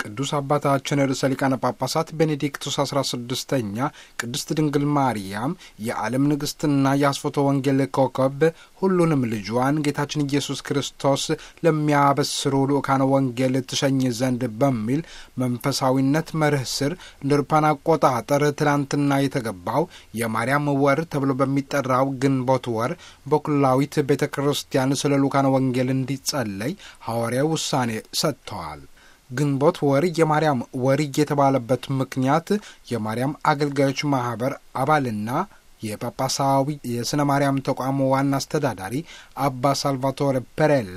ቅዱስ አባታችን ርዕሰ ሊቃነ ጳጳሳት ቤኔዲክቱስ አስራ ስድስተኛ ቅድስት ድንግል ማርያም የዓለም ንግሥትና የአስፎቶ ወንጌል ኮከብ ሁሉንም ልጇን ጌታችን ኢየሱስ ክርስቶስ ለሚያበስሩ ልኡካነ ወንጌል ትሸኝ ዘንድ በሚል መንፈሳዊነት መርህ ስር እንደ አውሮፓውያን አቆጣጠር ትላንትና የተገባው የማርያም ወር ተብሎ በሚጠራው ግንቦት ወር በኩላዊት ቤተ ክርስቲያን ስለ ልኡካነ ወንጌል እንዲጸለይ ሐዋርያዊ ውሳኔ ሰጥተዋል። ግንቦት ወር የማርያም ወር የተባለበት ምክንያት የማርያም አገልጋዮች ማህበር አባልና የጳጳሳዊ የሥነ ማርያም ተቋም ዋና አስተዳዳሪ አባ ሳልቫቶሬ ፔሬላ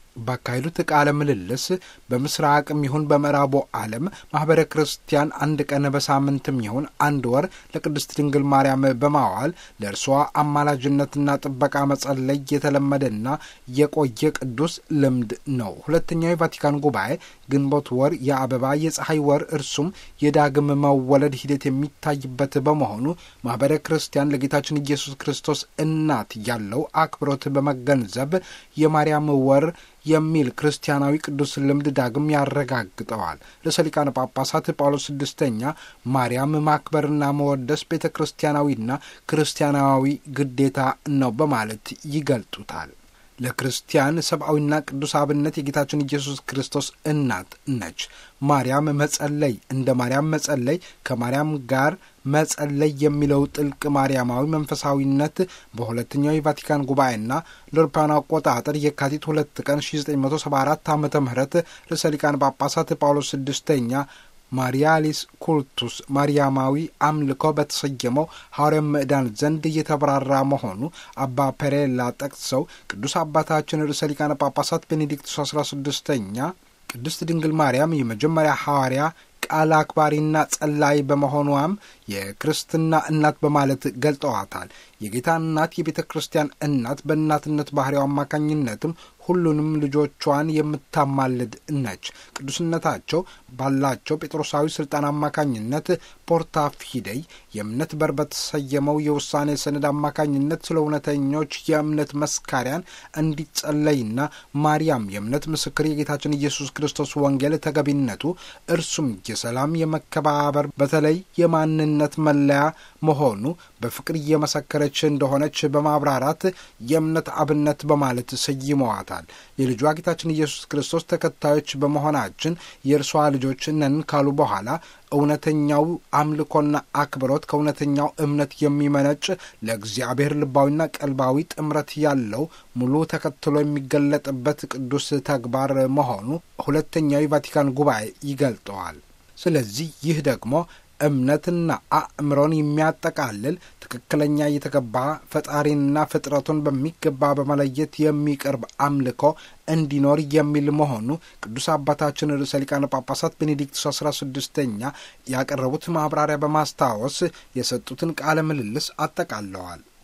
ባካሄዱት ቃለ ምልልስ በምስራቅም ይሁን በምዕራቡ ዓለም ማኅበረ ክርስቲያን አንድ ቀን በሳምንትም ይሁን አንድ ወር ለቅድስት ድንግል ማርያም በማዋል ለእርሷ አማላጅነትና ጥበቃ መጸለይ የተለመደና የቆየ ቅዱስ ልምድ ነው። ሁለተኛው የቫቲካን ጉባኤ ግንቦት ወር የአበባ የፀሐይ ወር እርሱም የዳግም መወለድ ሂደት የሚታይበት በመሆኑ ማኅበረ ክርስቲያን ለጌታችን ኢየሱስ ክርስቶስ እናት ያለው አክብሮት በመገንዘብ የማርያም ወር የሚል ክርስቲያናዊ ቅዱስ ልምድ ዳግም ያረጋግጠዋል። ርዕሰ ሊቃነ ጳጳሳት ጳውሎስ ስድስተኛ ማርያም ማክበርና መወደስ ቤተ ክርስቲያናዊና ክርስቲያናዊ ግዴታ ነው በማለት ይገልጡታል። ለክርስቲያን ሰብአዊና ቅዱስ አብነት የጌታችን ኢየሱስ ክርስቶስ እናት ነች። ማርያም መጸለይ እንደ ማርያም መጸለይ ከማርያም ጋር መጸለይ የሚለው ጥልቅ ማርያማዊ መንፈሳዊነት በሁለተኛው የቫቲካን ጉባኤና ለአውሮፓውያን አቆጣጠር የካቲት ሁለት ቀን 1974 ዓ ም ርዕሰ ሊቃነ ጳጳሳት ጳውሎስ ስድስተኛ ማሪያሊስ ኩልቱስ ማርያማዊ አምልኮ በተሰየመው ሐዋርያ ምዕዳን ዘንድ እየተብራራ መሆኑ አባ ፔሬላ ጠቅሰው ቅዱስ አባታችን ርዕሰ ሊቃነ ጳጳሳት ቤኔዲክቱስ አስራ ስድስተኛ ቅድስት ድንግል ማርያም የመጀመሪያ ሐዋርያ ቃል አክባሪና ጸላይ በመሆኗም የክርስትና እናት በማለት ገልጠዋታል። የጌታ እናት የቤተ ክርስቲያን እናት በእናትነት ባህሪው አማካኝነትም ሁሉንም ልጆቿን የምታማልድ ነች። ቅዱስነታቸው ባላቸው ጴጥሮሳዊ ስልጣን አማካኝነት ፖርታ ፊደይ የእምነት በር በተሰየመው የውሳኔ ሰነድ አማካኝነት ስለ እውነተኞች የእምነት መስካሪያን እንዲጸለይና ማርያም የእምነት ምስክር የጌታችን ኢየሱስ ክርስቶስ ወንጌል ተገቢነቱ እርሱም የሰላም የመከባበር በተለይ የማንነት መለያ መሆኑ በፍቅር እየመሰከረች እንደሆነች በማብራራት የእምነት አብነት በማለት ሰይመዋታል። የልጇ ጌታችን ኢየሱስ ክርስቶስ ተከታዮች በመሆናችን የእርሷ ልጆች ነን ካሉ በኋላ እውነተኛው አምልኮና አክብሮት ከእውነተኛው እምነት የሚመነጭ ለእግዚአብሔር ልባዊና ቀልባዊ ጥምረት ያለው ሙሉ ተከትሎ የሚገለጥበት ቅዱስ ተግባር መሆኑ ሁለተኛው የቫቲካን ጉባኤ ይገልጠዋል። ስለዚህ ይህ ደግሞ እምነትና አእምሮን የሚያጠቃልል ትክክለኛ የተገባ ፈጣሪንና ፍጥረቱን በሚገባ በመለየት የሚቀርብ አምልኮ እንዲኖር የሚል መሆኑ ቅዱስ አባታችን ርዕሰ ሊቃነ ጳጳሳት ቤኔዲክቱስ አስራ ስድስተኛ ያቀረቡት ማብራሪያ በማስታወስ የሰጡትን ቃለ ምልልስ አጠቃለዋል።